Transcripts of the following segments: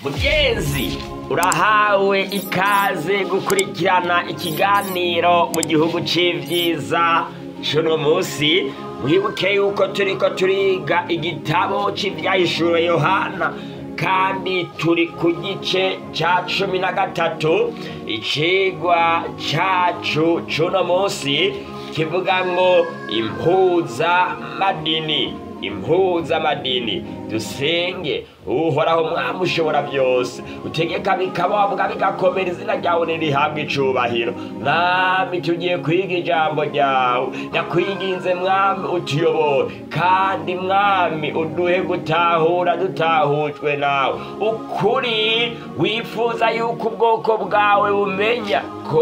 mugenzi urahawe ikaze gukurikirana ikiganiro mu gihugu c'ivyiza cuno musi mwibuke yuko turiko turiga igitabo c'ivyahishuwe yohana kandi turi ku gice ca cumi na gatatu icigwa cacu cuno musi kivuga ngo impuza madini impuza madini dusenge uhoraho mwami ushobora byose utegeka bikababuga bigakomera izina ryawe nirihabwa icubahiro mwami tugiye kwiga ijambo ryawe ndakwinginze mwami utuyobore kandi mwami uduhe gutahura dutahujwe nawe ukuri wifuza yuko ubwoko bwawe bumenya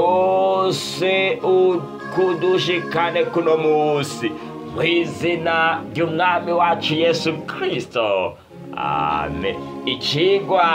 kose kudushikane kuno musi mu izina ry'umwami wacu yesu kirisito amen ikigwa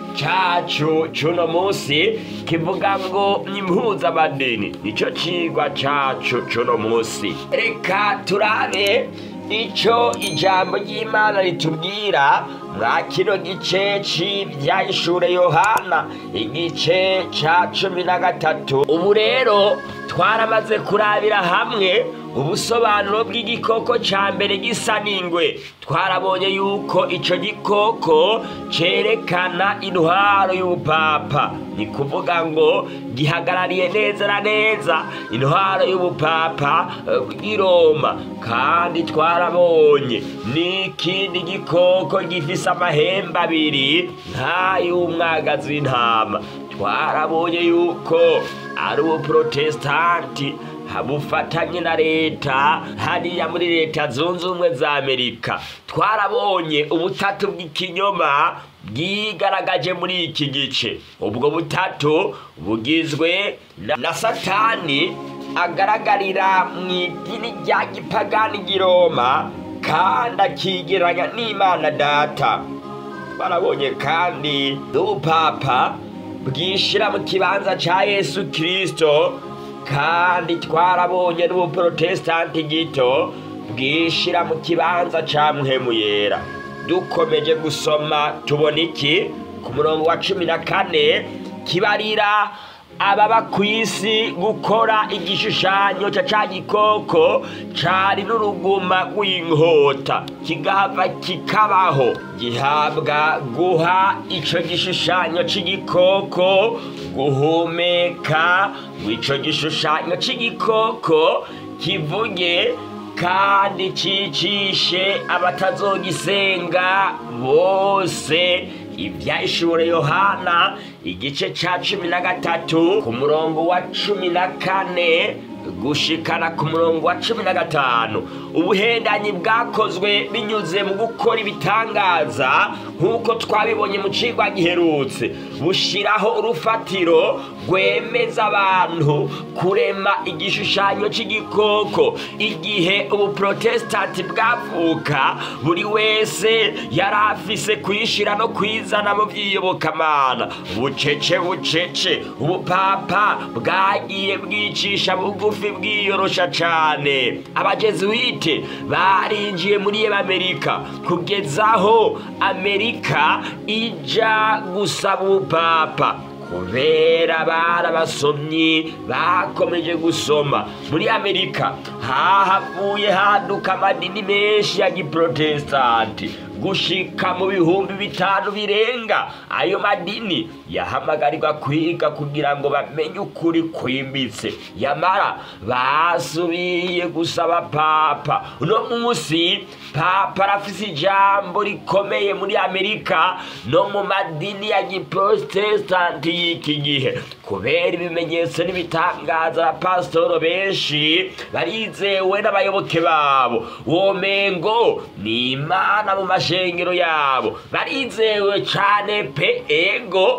cacu cuno musi kivuga ngo impuzamadini nico cigwa cacu cuno musi reka turabe ico ijambo ry'imana ritubwira mwa kino gice c'ivyahishure yohana igice ca cumi na gatatu ubu rero twaramaze kurabira hamwe ubusobanuro bw'igikoko ca mbere gisa n'ingwe twarabonye yuko ico gikoko cerekana intwaro y'ubupapa ni kuvuga ngo gihagarariye neza na neza intwaro y'ubupapa bw'i roma kandi twarabonye n'ikindi gikoko gifise amahembe abiri nk'ay'umwagazi w'intama twarabonye yuko ari ubuprotesitanti bufatanye na leta hariya muri leta zunze ubumwe za amerika twarabonye ubutatu bw'ikinyoma bwigaragaje muri iki gice ubwo butatu bugizwe na satani agaragarira mu idini rya gipagani giroma kandi akigeranya n'imana data barabonye kandi n'ubupapa bwishira mu kibanza ca yesu kirisito kandi twarabonye n'ubuprotesitanti gito bwishira mu kibanza ca muhemu yera dukomeje gusoma tubona iki ku murongo wa cumi na kane kibarira ababa ku isi gukora igishushanyo ca ca gikoko cari n'uruguma rw'inkota kigahava kikabaho gihabwa guha ico gishushanyo c'igikoko guhumeka ico gishushanyo c'igikoko kivuge kandi cicishe abatazogisenga bose ibyahishure yohana igice ca cumi na gatatu ku murongo wa cumi na kane gushikana ku murongo wa cumi na gatanu ubuhendanyi bwakozwe binyuze mu gukora ibitangaza nk'uko twabibonye mu cigwa giherutse bushiraho urufatiro rwemeza abantu kurema igishushanyo c'igikoko igihe ubuprotesitanti bwavuka buri wese yari afise kwishira no kwizana mu vy'iyobokamana bucece bucece ubupapa bwagiye bwicisha bugufi bwiyorosha cane abajezuwite barinjiye muri amerika kugezaho amerika ija gusaba ubupapa kubera barabasomyi bakomeje gusoma muri amerika hahavuye haduka amadini menshi ya giprotesitanti gushika mu bihumbi bitanu birenga ayo madini yahamagarirwa kwiga kugira ngo bamenye ukuri kwimbitse yamara basubiye gusaba papa uno munsi papa arafise ijambo rikomeye muri amerika no mu madini ya giprotesitanti y'iki gihe kubera ibimenyetso n'ibitangaza abapasitoro benshi barizewe n'abayoboke babo womengo ni imana mu mashengero yabo barizewe cane pe ego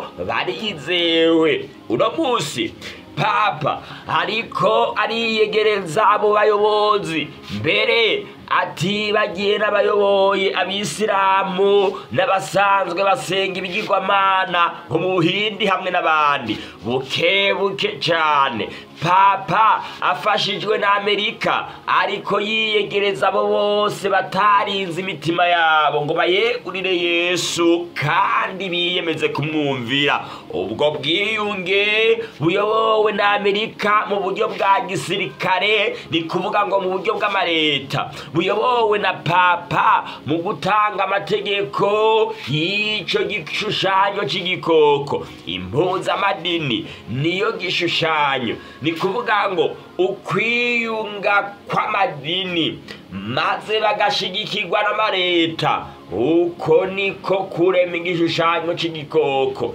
barizewe uno munsi papa ariko ariyegereza abo bayobozi mbere atibagiye n'abayoboye abisilamu n'abasanzwe basenga ibigirwamana nko mu buhindi hamwe n'abandi buke buke cyane papa afashijwe na amerika ariko yiyegereza abo bose batarinze imitima yabo ngo bayegurire yesu kandi biyemeze kumwumvira ubwo bwiyunge buyobowe na amerika mu buryo bwa gisirikare ni kuvuga ngo mu buryo bw'amareta buyobowe na papa mu gutanga amategeko y'icyo gishushanyo cy'igikoko impuzamadini niyo gishushanyo ni kuvuga ngo ukwiyunga kw'amadini maze bagashigikirwa n'amareta uko niko kurema igishushanyo cy'igikoko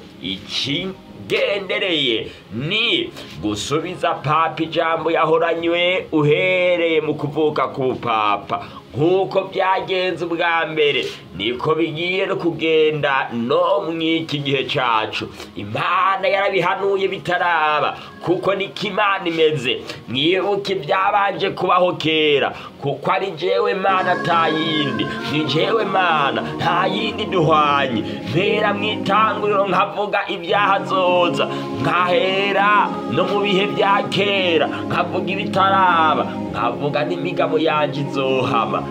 ikigendereye ni gusubiza papa ijambo yahoranywe uhereye mu kuvuka k'ubupapa nk'uko byagenze ubwa mbere niko bigiye no kugenda no mu iki gihe cyacu imana yarabihanuye bitaraba kuko niko imana imeze mwibuke ibyabanje kubaho kera kuko ari jewe mana nta yindi ni jewe mana nta yindi duhwanye mpera mu itanguriro nkavuga ibyaha zoza nkahera no mu bihe bya kera nkavuga ibitaraba nkavuga n'imigabo yanjye izohama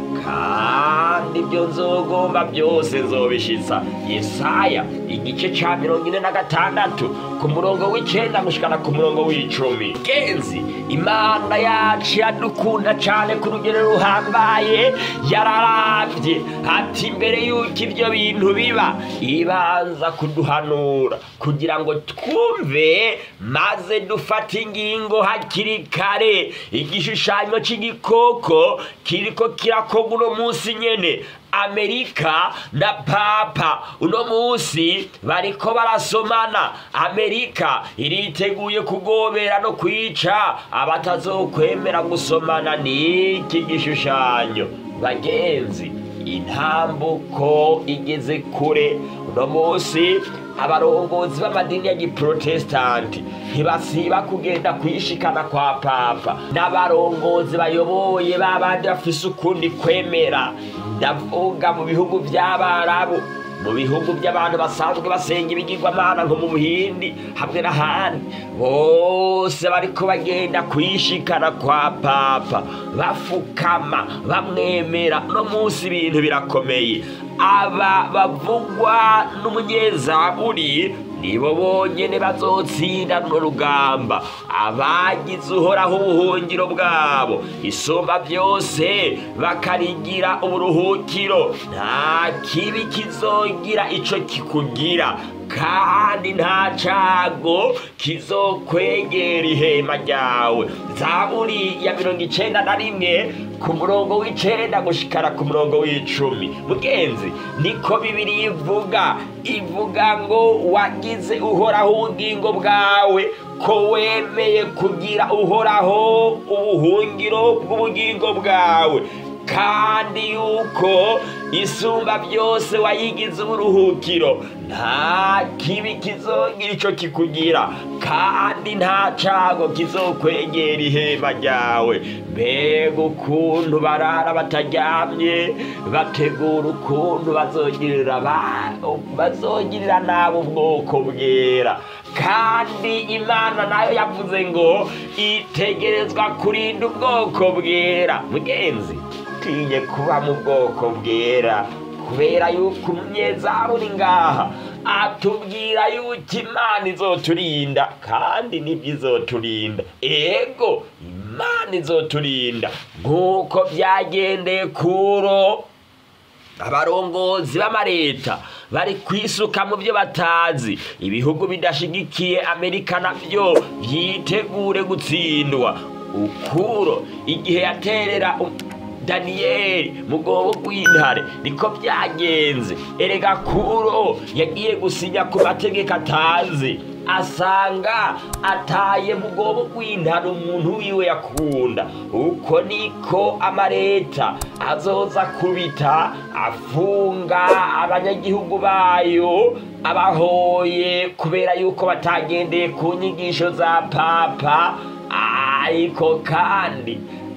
kandi ibyo nzogomba byose nzobishitsa yesaya igice cya mirongo ine na gatandatu ku murongo w'icyenda gushikana ku murongo w'icumi genzi imana yacu yadukunda cyane ku rugero ruhambaye yararabye ati mbere y'uko ibyo bintu biba ibanza kuduhanura kugira ngo twumve maze dufate ingingo hakiri kare igishushanyo cy'igikoko kiriko kirakorwa uno munsi nyene amerika na papa uno munsi bariko barasomana amerika iriteguye kugobera no kwica abatazokwemera gusomana n'iki gishushanyo bagenzi intambuko igeze kure uno munsi abarongozi b'amadini ya giprotestanti ntibasiba kugenda kwishikana kwa papa n'abarongozi bayoboye babandi bafise ukundi kwemera ndavuga mu bihugu by'abarabu mu bihugu by'abantu basanzwe basenga ibigirwamana nko mu buhindi hamwe n'ahandi bose bariko bagenda kwishikana kwa papa bafukama bamwemera no munsi ibintu birakomeye aba bavugwa n'umunyezaburi nibo bonyene bazotsinda runo rugamba abagize uhoraho ubuhungiro bwabo isumba byose bakarigira uburuhukiro nta kibi kizogira ico kikugira kandi nta cago kizokwegera ihema ryawe zaburi ya mirongo icenda na rimwe ku murongo w'icenda gushikara ku murongo w'icumi mugenzi niko bibiri ivuga ivuga ngo wagize uhoraho ubugingo bwawe ko wemeye kugira uhoraho ubuhungiro bw'ubugingo bwawe kandi yuko isumba byose wayigize uburuhukiro nta kibi kizogira ico kikugira kandi nta cago kizokwegera ihema ryawe mbega ukuntu barara bataryamye bategura ukuntu bazogirira ba- bazogirira nabi ubwoko bwera kandi imana nayo yavuze ngo itegerezwa kurinda ubwoko bwera mugenzi tinye kuba mu bwoko bwera kubera yuko umunyezamu uri ngaha atubwira yuko imana izoturinda kandi nibyo izoturinda ego imana izoturinda nk'uko byagendeye kuro abarongozi b'amareta bari kwisuka mu byo batazi ibihugu bidashigikiye amerika nabyo byitegure gutsindwa ukuro igihe yaterera u- daniyeli mu rwobo rw'intare niko byagenze erega kuro yagiye gusinya ku mategeko atazi asanga ataye mu rwobo rw'intare umuntu wiwe yakunda uko niko amareta azoza kubita afunga abanyagihugu bayo abahoye kubera yuko batagendeye ku nyigisho za papa ariko kandi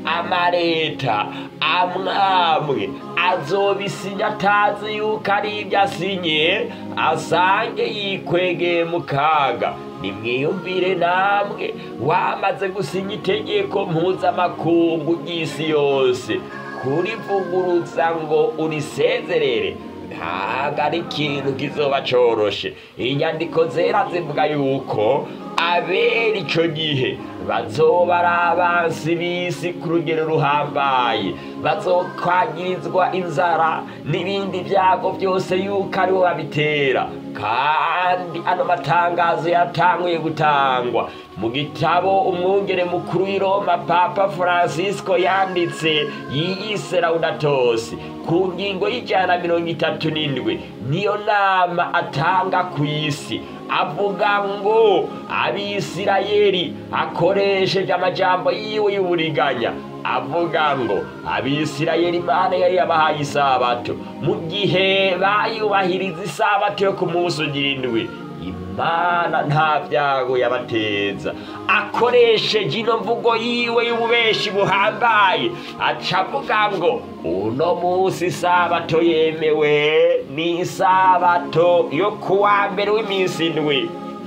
amareta amwamwe azobisinya atazi yuko ari ibyo asinye asange yikwegeye mu kaga nimwiyumvire namwe wamaze gusinya itegeko mpuzamakungu ry'isi yose kurivuguruza ngo urisezerere ntabwo ari ikintu kizoba coroshe inyandiko zera zivuga yuko abera ico gihe bazoba ari abansi b'isi ku rugero ruhambaye bazokwagirizwa inzara n'ibindi byago byose yuko aribo babitera kandi ano matangazo yatanguye gutangwa mu gitabo umwungere mukuru w'i roma papa francisco yanditse yiyise laudatosi ku ngingo y'ijana mirongo itatu n'indwi niyo nama atanga ku isi avuga ngo abisirayeli akoresheje amajambo yiwe y'uburiganya avuga ngo abisirayeli imana yari yabahaye isabato mu gihe bayubahiriza isabato yo ku munsi ugira indwi imana nta byago yabateza akoresheje ino mvugo yiwe y'ububeshi buhambaye aca avuga ngo uno munsi isabato yemewe ni isabato yo kuwa mbere w'iminsi indwi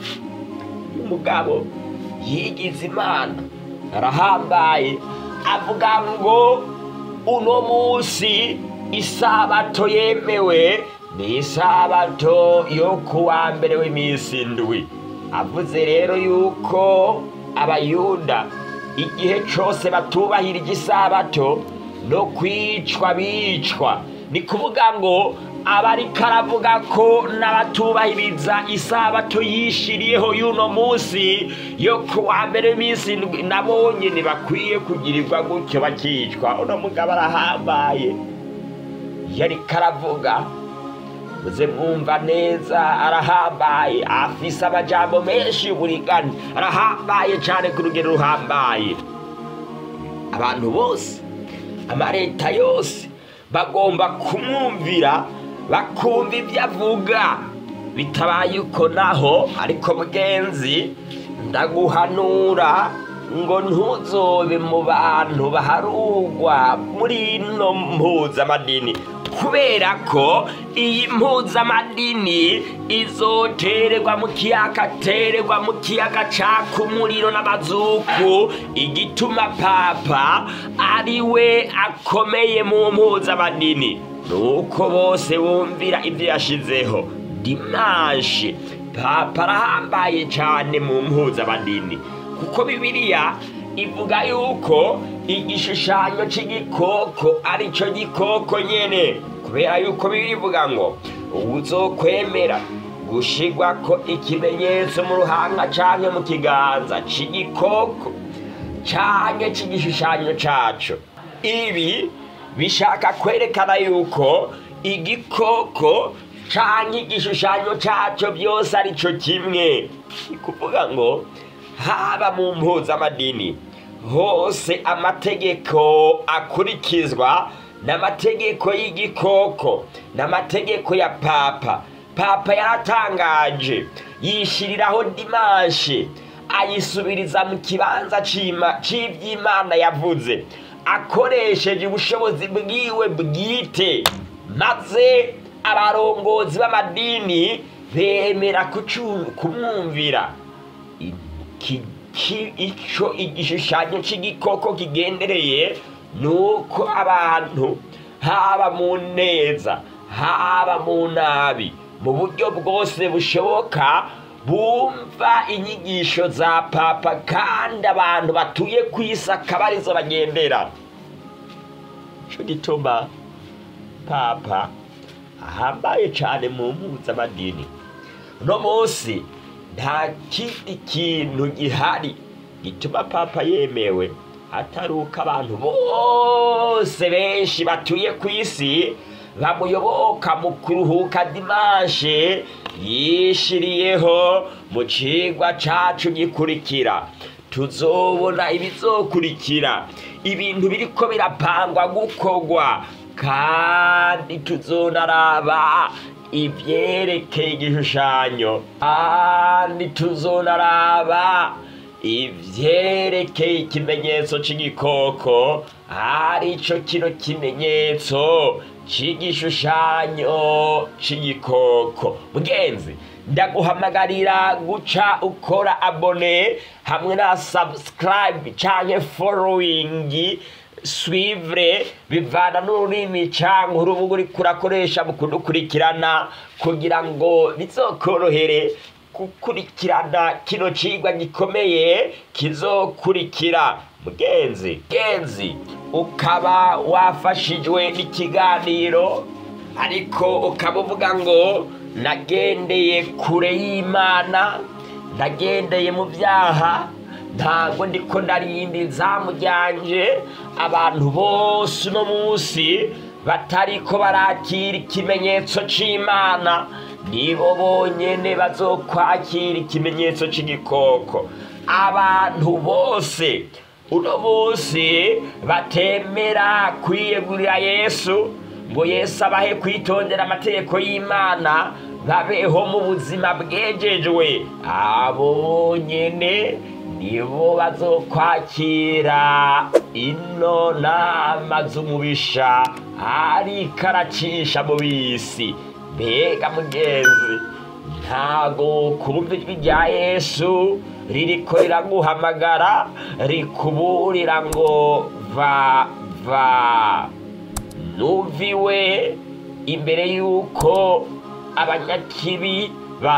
umugabo yigize imana arahambaye avuga ngo uno munsi isabato yemewe ni isabato yo kuwa mbere w'iminsi indwi avuze rero yuko abayuda igihe cyose batubahirije isabato no kwicwa bicwa ni kuvuga ngo abariko aravuga ko n'abatubahiriza isabato yishiriyeho y'uno munsi yo kuwa mbere w'iminsi indwi nabo nyene bakwiye kugirirwa gutyo bakicwa uno mugabo arahambaye yariko aravuga muze mwumva neza arahambaye afise amajambo menshi y'uburigani arahambaye cane ku rugero ruhambaye abantu bose amareta yose bagomba kumwumvira bakumva ibyo avuga bitabaye uko naho ariko mugenzi ndaguhanura ngo ntuzobe mu bantu baharugwa muri ino mpuzamadini kubera ko iyi mpuzamadini izotererwa mu kiyaga tererwa mu kiyaga caka umuriro n'amazuku igituma papa ari we akomeye mu mpuzamadini nuko bose bumvira ibyo yashizeho dimanshi papa arahambaye cyane mu mpuzamadini kuko bibiliya ivuga yuko igishushanyo cy'igikoko ari cyo gikoko nyene kubera yuko bibiri ivuga ngo uzokwemera gushigwa ko ikimenyetso mu ruhanga canke mu kiganza c'igikoko canke c'igishushanyo caco ibi bishaka kwerekana yuko igikoko canke igishushanyo caco byose ari co kimwe ni kuvuga ngo haba mu mpuzamadini hose amategeko akurikizwa n'amategeko y'igikoko n'amategeko ya papa papa yaratangaje yishiriraho dimanshi ayisubiriza mu kibanza cy'iby'imana yavuze akoresheje ubushobozi bwiwe bwite maze abarongozi b'amadini bemera kumwumvira icyo igishushanyo cy'igikoko kigendereye ni uko abantu haba mu neza haba mu nabi mu buryo bwose bushoboka bumva inyigisho za papa kandi abantu batuye ku isi akaba arizo bagendera cyo gituma papa ahambaye cyane mu mpuzamadini uno munsi nta kindi kintu gihari gituma papa yemewe atari uko abantu bose benshi batuye ku isi bamuyoboka mu kuruhuka dimanche yishiriyeho mu cigwa cacu gikurikira tuzobona ibizokurikira ibintu biriko birapangwa gukorwa kandi tuzonaraba ivyerekeye igishushanyo kandi tuzonaraba ivyerekeye ikimenyetso c'igikoko arico kino kimenyetso c'igishushanyo c'igikoko mugenzi ndaguhamagarira guca ukora abone hamwe na subscribe canke following swivre bivana n'ururimi canke urubuga uriko urakoresha mu kudukurikirana kugira ngo bizokorohere gukurikirana kino cigwa gikomeye kizokurikira mugenzi mugenzi ukaba wafashijwe n'ikiganiro ariko ukaba uvuga ngo nagendeye kure y'imana nagendeye mu byaha ntabwo ndiko ndarinda izamu ryanje abantu bose uno munsi batariko barakira ikimenyetso c'imana nibo bonyene bazokwakira ikimenyetso c'igikoko abantu bose uno munsi batemera kwiyegurira yesu ngo yesu abahe kwitondera amategeko y'imana babeho mu buzima bwejejwe abo bonyene nibo bazokwakira ino nama z'umubisha ariko aracisha mu bisi mbega mugenzi ntago kumva ijwi rya yesu ririko riraguhamagara rikuburira ngo va va nuviwe imbere y'uko abanyakibi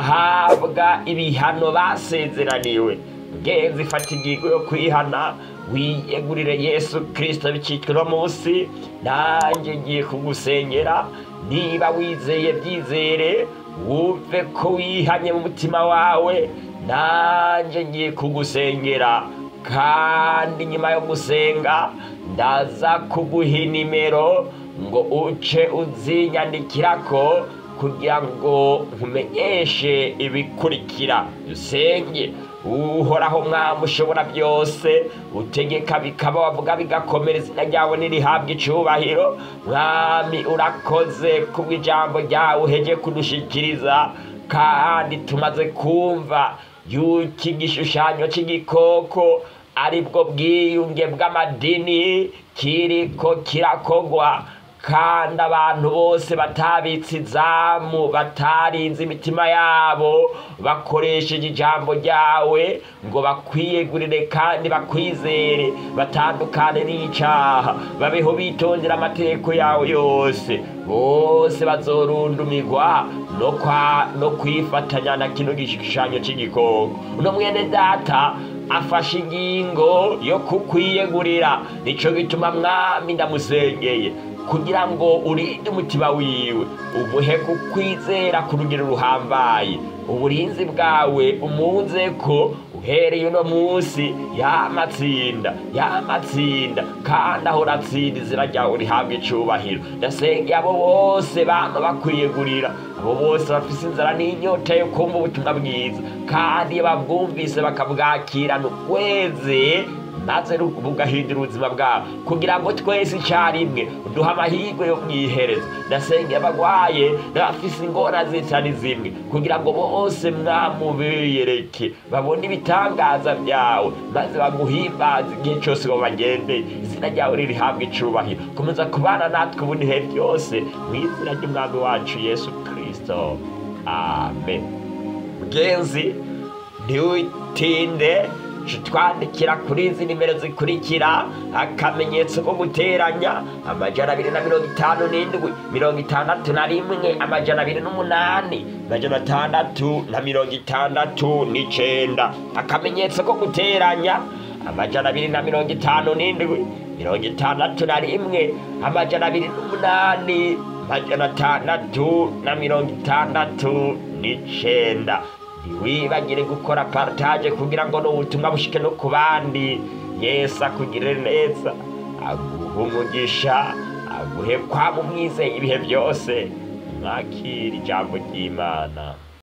bahabwa ibihano basezeraniwe mugenzi fata ingingo yo kwihana wiyegurire yesu kirisito bicitwe no munsi nanjye ngiye kugusengera niba wizeye byizere wumve ko wihanye mu mutima wawe nanjye ngiye kugusengera kandi nyuma yo gusenga ndaza kuguha nimero ngo uce uzinyandikirako kugira ngo nkumenyeshe ibikurikira dusenge uhoraho mwami ushobora byose utegeka bikaba wavuga bigakomera izina ryawe nirihabwa icubahiro mwami urakoze kubw'ijambo ryawe uheje kudushikiriza kandi tumaze kumva yuko igishushanyo c'igikoko aribwo bwiyunge bw'amadini kiriko kirakogwa kandi abantu bose batabitse izamu batarinze imitima yabo bakoresheje ijambo ryawe ngo bakwiyegurire kandi bakwizere batandukane n'icaha babeho bitondera amategeko yawe yose bose bazorundumirwa no kwa no kwifatanya na kino gishushanyo c'igikoko uno mwene data afashe ingingo yo kukwiyegurira nico gituma mwami ndamusengeye kugira ngo urinde umutima wiwe umuhe kukwizera ku rugero ruhambaye uburinzi bwawe umunze ko uhereye uno munsi yamatsinda yamatsinda kandi ahora atsinda izina ryawe rihabwa icubahiro ndasengeye abo bose bama bakwiyegurira abo bose bafise inzara n'inyota yo kumva ubutumwa bwiza kandi iyo babwumvise bakabwakirana ukweze maze bugahindura ubuzima bwabo kugira ngo twese icyarimwe duha amahirwe yo mwihereza ndasengeye abagwaye n'abafise ingora zitari zimwe kugira ngo bose mwamubiyereke babone ibitangaza byawe maze baguhimbaze igihe cyose babagendeye izina ryawe ririhabwa icubahiro komeza kubana natwe ubu nihe byose mu izina ry'umwami wacu yesu kirisito amen mugenzi ntiwitinde twandikira kuri izi nimero zikurikira akamenyetso ko guteranya amajana abiri na mirongo itanu n'indwi mirongo itandatu na rimwe amajana abiri n'umunani amajana atandatu na mirongo itandatu n'icenda akamenyetso ko guteranya amajana abiri na mirongo itanu n'indwi mirongo itandatu na rimwe amajana abiri n'umunani amajana atandatu na mirongo itandatu n'icenda ntiwibagire gukora partage kugira ngo n'ubutumwa bushike no ku bandi yesu akugirire neza aguhe umugisha aguhe kwaba umwizeye ibihe byose mwakira ijambo ry'imana